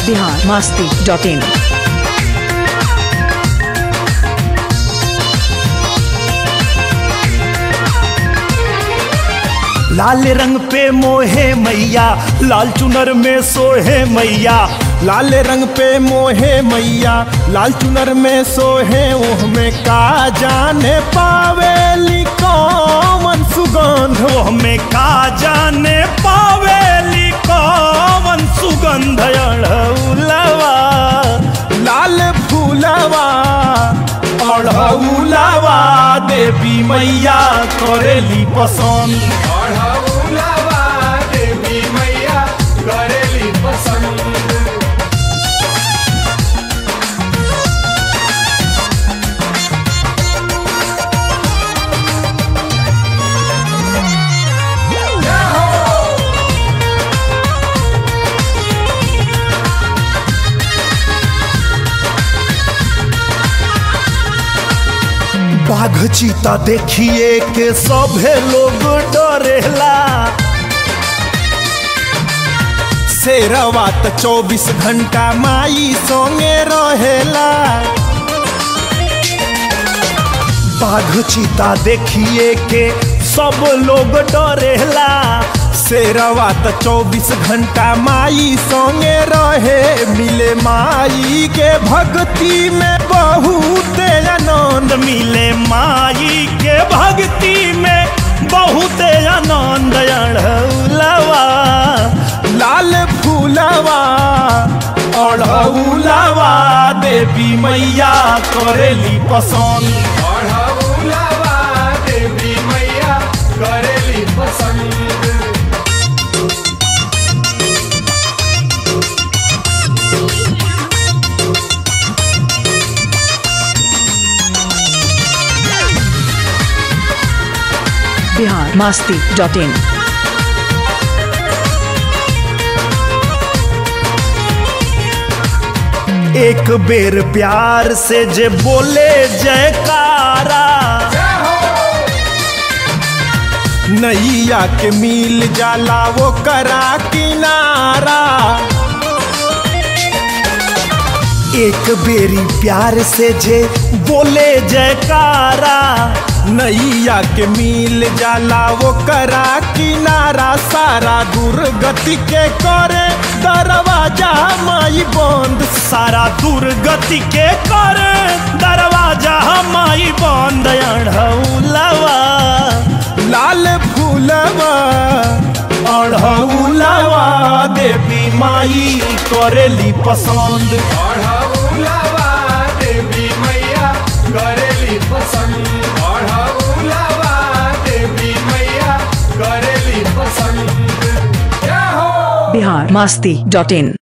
Bihar Masti dot in लाल रंग पे मोहे मैया लाल चुनर में सोहे मैया लाल रंग पे मोहे मैया लाल चुनर में सोहे ओह में का जाने पावेली कौन सुगंध ओह में का जाने पावेली कौन सुगंध अड़ौलवा लाल फूलवा अड़ौलवा देवी मैया करेली पसंद अढ़ौलवा देवी मैया करेली पसंद बाघ चीता देखिए के सभे लोग डरेला शेरवा त चौबीस घंटा माई संगे रहेला बाघ चीता देखिए के सब लोग डरेला शेरवा त चौबीस घंटा माई संगे रहे मिले माई के भक्ति में बहुत आनंद मिले माई के भक्ति में बहुत आनंद अड़ौलवा लाल फूलवा अड़ौलवा देवी मैया करेली पसंद अढ़ौलवा देवी मैया करेली पसंद बिहार मास्ती डॉट इन एक बेर प्यार से जे बोले जयकारा नैया के मिल जाला वो करा किनारा एक बेरी प्यार से जे बोले जयकारा नैया के मिल जाला वो करा किनारा सारा दुर्गति के करे दरवाजा माई बंद सारा दुर्गति के करे दरवाजा माई बंद अढ़ौलवा लाल फूलवा अढ़ौलवा देवी माई करेली पसंद अढ़ौलवा देवी मैया करेली पसंद अढ़ौलवा देवी मैया करेली पसंद क्या हो बिहार मास्ती डॉट इन